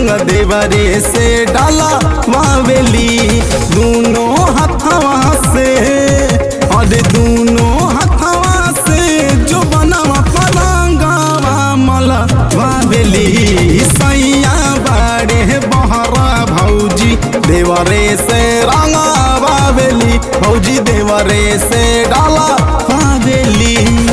रंग देवरे से डाला वावेली दोनों हथवा से अरे दोनों हथवा से जो बनवा पलंगवा मला वावेली सैया बाड़े बहरा भौजी देवरे से रंगा वावेली भौजी देवरे से डाला वावेली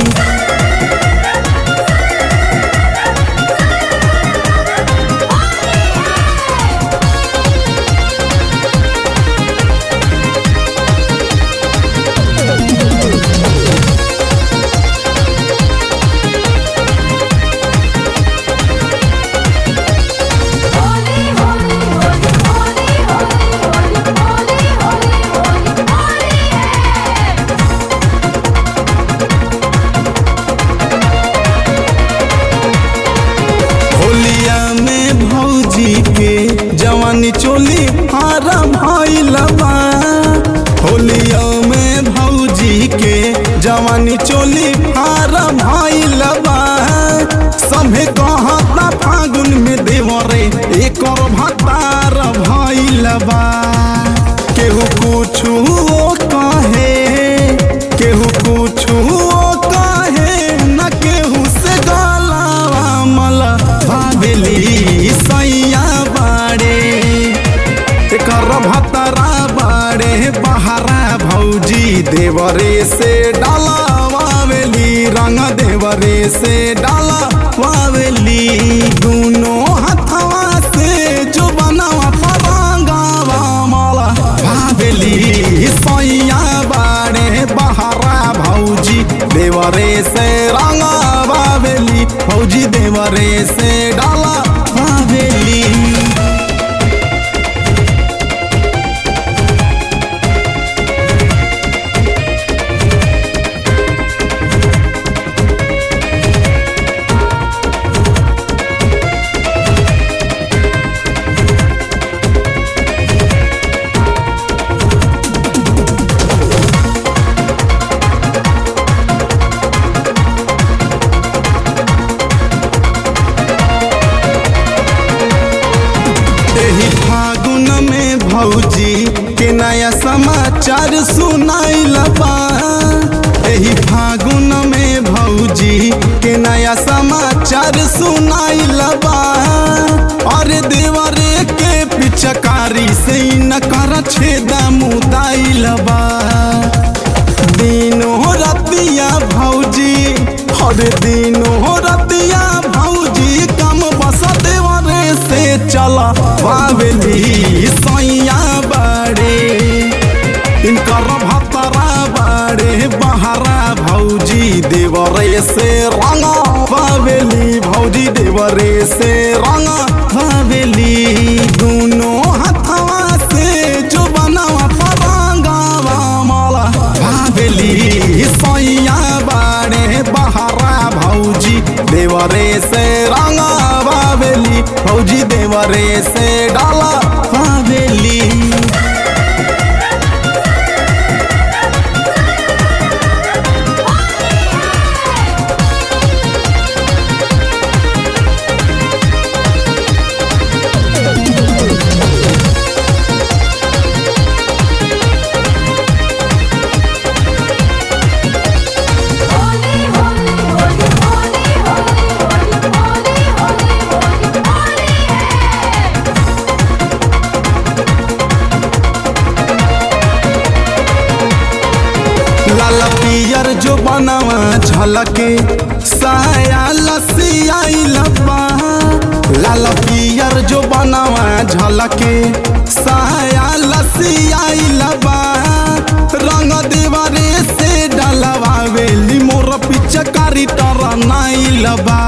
होली होली होली होली होली होली होली होली होली है होलिया में भौजी के जवानी चोली हारा भैलबा होलिया में भौजी के जवानी चोली हारा भैलबा सभे कहता फागुन में देवरे एक भतार भैलबा केहू कुछु कहे केहू कुछु कहे न केहू से गलावा मला भावेली सैया बाड़े एकर भतरा बाड़े बहरा भौजी देवरे से डाला वावेली रंग देवरे से डाला वावेली दोनों हथवा से जो बनावा पलंगवा मला भावेली सैया बाड़े बहरा भौजी देवरे से रंगा बावेली भौजी देवरे से डाला बावेली एही फागुन में भौजी के नया समाचार सुनाइल बा एही फागुन में भौजी के नया समाचार सुनाइल बा अरे देवरे के पिचकारी से न कर छेदा मुदाइल बा दिनो रतिया भौजी हर दिनो रतिया भौजी कम बस देवरे से चला बावेली सैया बाड़े इनकर भतरा बाड़े बहरा भौजी देवरे से रंगा बावेली भौजी देवरे से रंगा बावेली दोनों हथवा से जो बनावा पलंगवा मला भावेली सैया बाड़े बहरा भौजी देवरे से रंगा बावेली भौजी देवरे से डाला बावेली होली होली होली होली होली होली होली होली होली है लाल पियर जो बनावा झलके साया लसियाई लबा लाल पियर जो बनावा झलके साया लसियाई लबा रंग देवरे से डलवावेली मोर पिचकारी टरनाई लबा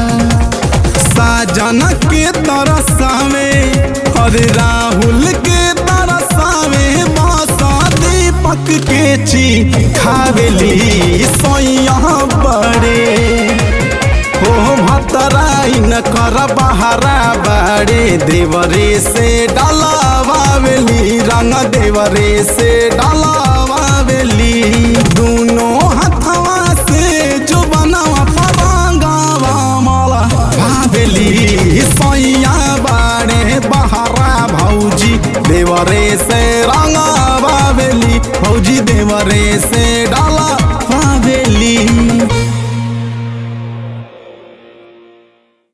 साजन के तरसावे हरे राहुल के तरसावे बासा दीपक के ची खावेली सोया बड़े हो भतराई न कर बहरा बड़े देवरे से डलावावेली रंग देवरे से डलावावेली दोनों हथवा से जो बनावा पलंगवा मला भावेली सैया बाड़े देवरे से रंगा बावेली भौजी देवरे से